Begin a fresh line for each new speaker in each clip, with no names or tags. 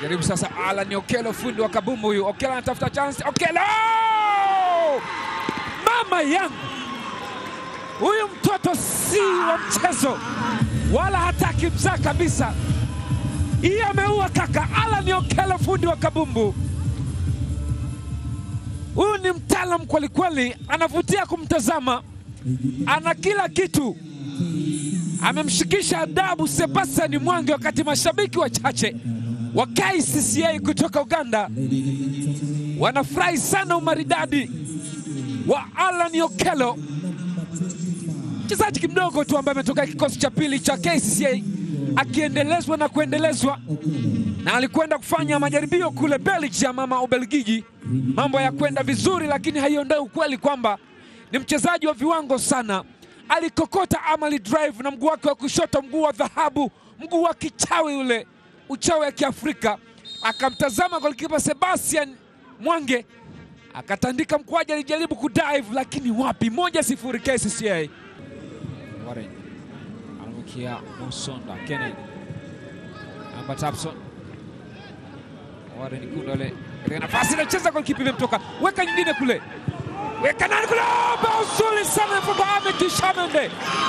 Jaribu sasa, Alan Okelo, fundi wa kabumbu huyu. Okelo anatafuta chance. Okelo, mama yangu, huyu mtoto si wa mchezo, wala hataki mzaa kabisa. Hii ameua kaka. Alan Okelo, fundi wa kabumbu, huyu ni mtaalam kwelikweli, anavutia kumtazama, ana kila kitu amemshikisha adabu Sebastian Mwangi, wakati mashabiki wachache wa KCCA kutoka Uganda wanafurahi sana umaridadi wa Alan Okelo, mchezaji kimdogo tu ambaye ametoka kikosi cha pili cha KCCA akiendelezwa na kuendelezwa, na alikwenda kufanya majaribio kule Belgium ama Ubelgiji, mambo ya kwenda vizuri, lakini haiondoi ukweli kwamba ni mchezaji wa viwango sana alikokota amali drive na mguu wake wa kushoto, mguu wa dhahabu, mguu wa kichawi ule, uchawi wa Kiafrika. Akamtazama golikipa Sebastian Mwange akatandika mkwaji, alijaribu kudive lakini wapi. moja sifuri KCCA. Warren anamukia Musonda Kennedy Amba Tapson Warren Kundole katika nafasi inacheza, golikipa imemtoka, weka nyingine kule weka nani kule, bao zuri sana kutoka Ahmed Shamende.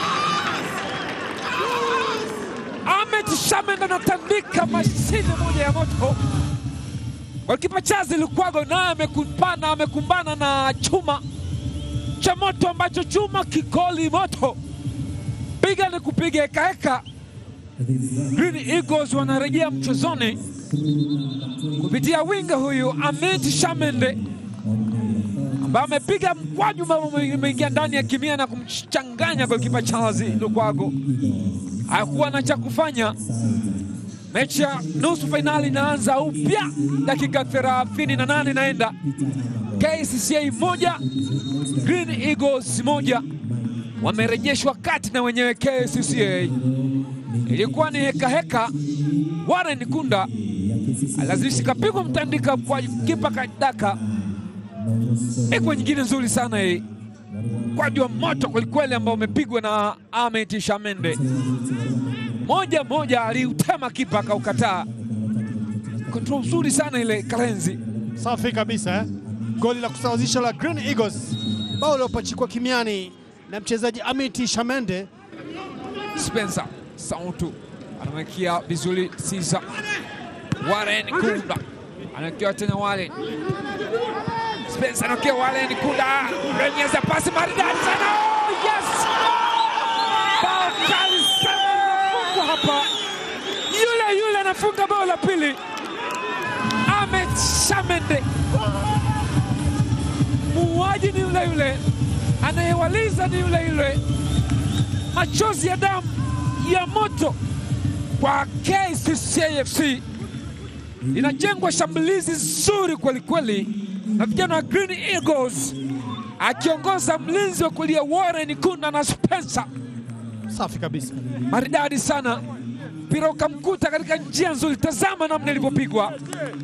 Ahmed Shamende anatandika mashine moja ya moto. Golikipa Chazi Lukwago naye amekumbana amekumbana na chuma cha moto ambacho chuma kikoli moto, piga ni kupiga hekaheka. Green Eagles wanarejea mchezoni kupitia winga huyu Ahmed Shamende ambaye amepiga mkwaju ambao umeingia ndani ya kimia na kumchanganya golikipa Charles Lukwago. Hakuwa na cha kufanya. Mechi ya nusu fainali inaanza upya, dakika 38 inaenda. KCCA moja Green Eagles moja, wamerejeshwa kati na wenyewe KCCA. Ilikuwa ni heka heka. Warren Kunda alazimisha kapigwa mtandika kwa kipa kadaka Iko nyingine nzuri sana hii, mkwaju wa moto kwelikweli ambao umepigwa na Ahmed Shamende, moja moja, aliutema kipa akaukataa. Kontrol nzuri sana ile Karenzi.
Safi kabisa eh? Goli la kusawazisha la Green Eagles, bao liopachikwa kimiani na mchezaji Amiti Shamende.
Spencer Sautu anamwekia vizuri Sisa. Warren Kunda anawekewa tena Warren Spencer anawekewa Warren Kunda, renyeza pasi maridadi sana. Oh, yes! Bao kali sana linafungwa hapa, yule yule anafunga bao la pili, Ahmed Shamende. Muuaji ni yule yule, anayewaliza ni yule yule, machozi ya damu ya moto kwa KCCA linajengwa shambulizi zuri kwelikweli na vijana wa Green Eagles akiongoza mlinzi wa kulia Warren Kunda na Spencer,
Safi kabisa.
maridadi sana, mpira ukamkuta katika njia nzuri. Tazama namna ilivyopigwa.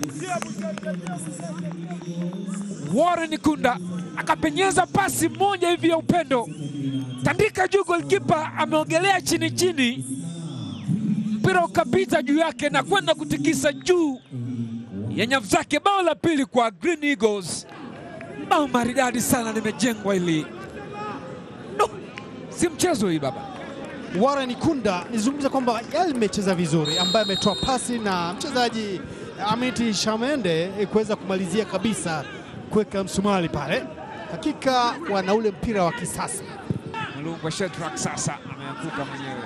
Warren Kunda akapenyeza pasi moja hivi ya upendo, tandika juu, golikipa ameogelea chini chini, mpira ukapita juu yake na kwenda kutikisa juu ya nyavu zake. Bao la pili kwa Green Eagles, bao maridadi sana limejengwa hili. No, si mchezo hii baba.
Warren Kunda nizungumza kwamba yeye amecheza vizuri, ambaye ametoa pasi na mchezaji Amiti Shamende eh, kuweza kumalizia kabisa kuweka msumari pale. Hakika wana ule mpira wa kisasa.
Mlungwa Shedrack sasa ameanguka mwenyewe.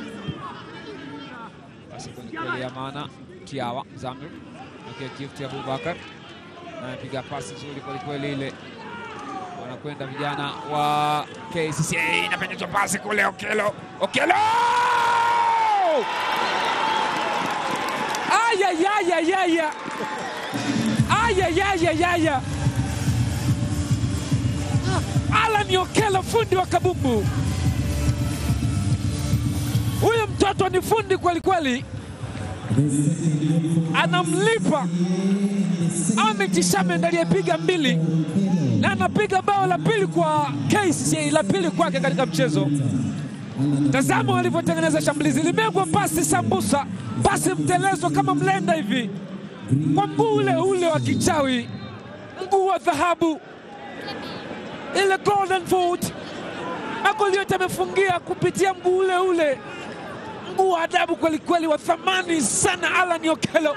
Basi kweli ya maana Tiawa Zamir okay, gift ya Abubakar anapiga pasi nzuri kwelikweli ile, wanakwenda vijana wa KCCA, inapenyezwa pasi kule, Okelo Okelo ayayayayaya ayayayayaya Alan Okelo, fundi wa kabumbu. Huyu mtoto ni fundi kweli kweli, anamlipa Ahmed Shamende aliyepiga mbili na anapiga bao la pili kwa KCCA, la pili kwake katika mchezo. Tazama walivyotengeneza shambulizi, limegwa pasi sambusa, pasi mtelezo kama mlenda hivi, kwa mguu ule ule wa kichawi, mguu wa dhahabu, ile golden foot. Magoli yote amefungia kupitia mguu ule ule, mguu wa adabu kwelikweli, wa thamani sana. Alan Okello,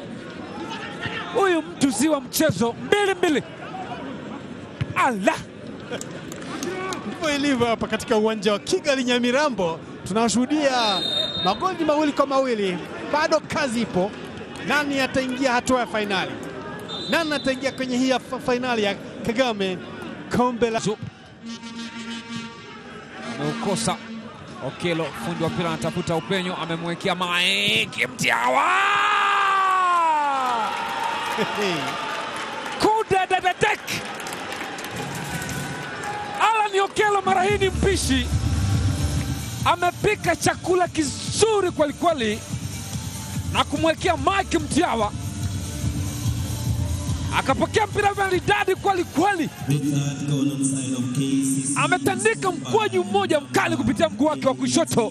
huyu mtu si wa mchezo. mbili mbili, ala
Ndivyo ilivyo hapa katika uwanja wa Kigali Nyamirambo, tunashuhudia magoli mawili kwa mawili. Bado kazi ipo. Nani ataingia hatua ya fainali? Nani ataingia kwenye hii ya fa- fainali ya Kagame kombe la
Zu- ameukosa Okello, fundi wa mpira anatafuta upenyo, amemwekea Mike Mtiawa kudadadadek. Alan Okello mara hii ni mpishi, amepika chakula kizuri kwelikweli na kumwekea Mike Mtiawa, akapokea mpira maridadi kwelikweli ametandika mkwaju mmoja mkali kupitia mguu wake wa kushoto.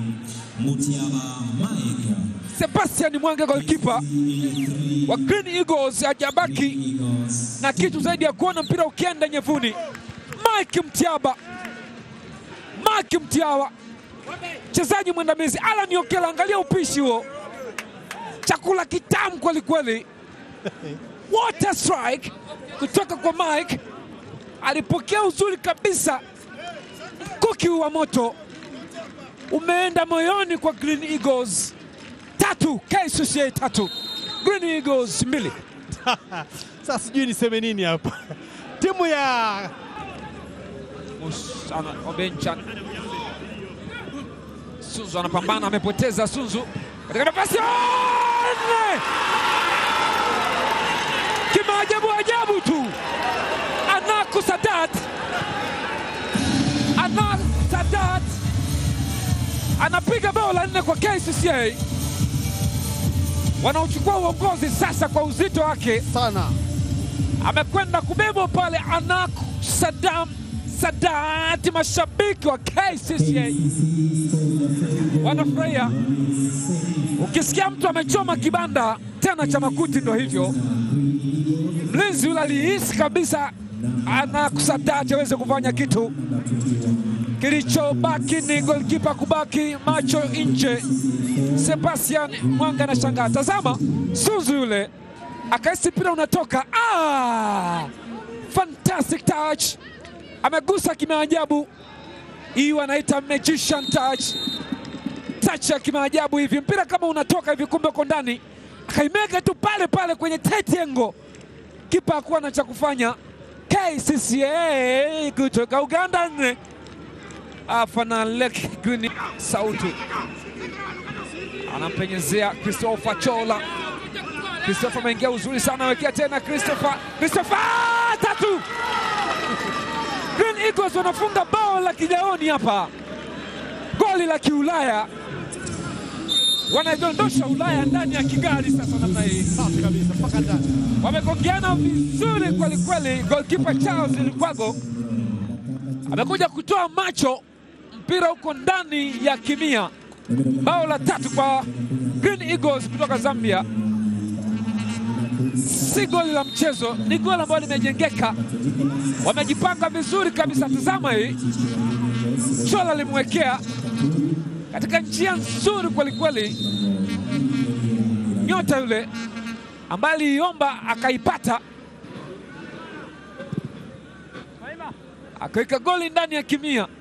Sebastian Mwange golkipa wa Green Eagles hajabaki na kitu zaidi ya kuona mpira ukienda nyevuni. Mike Mtiaba, Mike Mtiawa, mchezaji mwandamizi. Alan Okello, angalia upishi huo, chakula kitamu kweli kweli. Water strike kutoka kwa Mike alipokea uzuri kabisa. Mkuki wa moto umeenda moyoni kwa Green Eagles. Tatu KCCA tatu, Green Eagles mbili.
sasa, sijui niseme nini hapa. Timu ya
Musana Obenchan Sunzu anapambana, amepoteza Sunzu katika nafasi ya nne. Kimaajabu ajabu tu, Anaku Sadat, Anak Sadat anapiga bao la nne kwa KCCA, wanaochukua uongozi sasa kwa uzito wake
sana
amekwenda kubebwa pale Anak Sadam Sadati. Mashabiki wa KCCA wanafurahia. Ukisikia mtu amechoma kibanda tena cha makuti, ndo hivyo. Mlinzi yule alihisi kabisa Anak Sadati aweze kufanya kitu. Kilichobaki ni golkipa kubaki macho nje. Sebastian Mwanga anashangaa, tazama Suzu yule akahisi mpira unatoka. Ah, fantastic touch, amegusa kimaajabu. Hii wanaita magician touch, touch ya kimaajabu hivi, mpira kama unatoka hivi, kumbe uko ndani, akaimega tu pale pale kwenye tight angle. Kipa hakuwa na cha kufanya. KCCA kutoka Uganda nne Afanalek Green Sauti anampenyezea Christopher Chola. Christopher ameingia uzuri sana, awekea tena Christopher. Christopher tatu. Green Eagles wanafunga bao la kijaoni hapa, goli la kiulaya, wanaidondosha Ulaya ndani ya Kigali. Sasa namna hii
safi kabisa mpaka ndani.
wamegongeana vizuri kweli kweli. Goalkeeper Charles Lukwago amekuja kutoa macho, mpira huko ndani ya kimia. Bao la tatu kwa Green Eagles kutoka Zambia, si goli la mchezo, ni goli ambalo limejengeka. Wamejipanga vizuri kabisa. Tazama hii, Chola limwekea katika njia nzuri kwelikweli, nyota yule ambaye aliiomba akaipata, akaweka goli ndani ya kimia.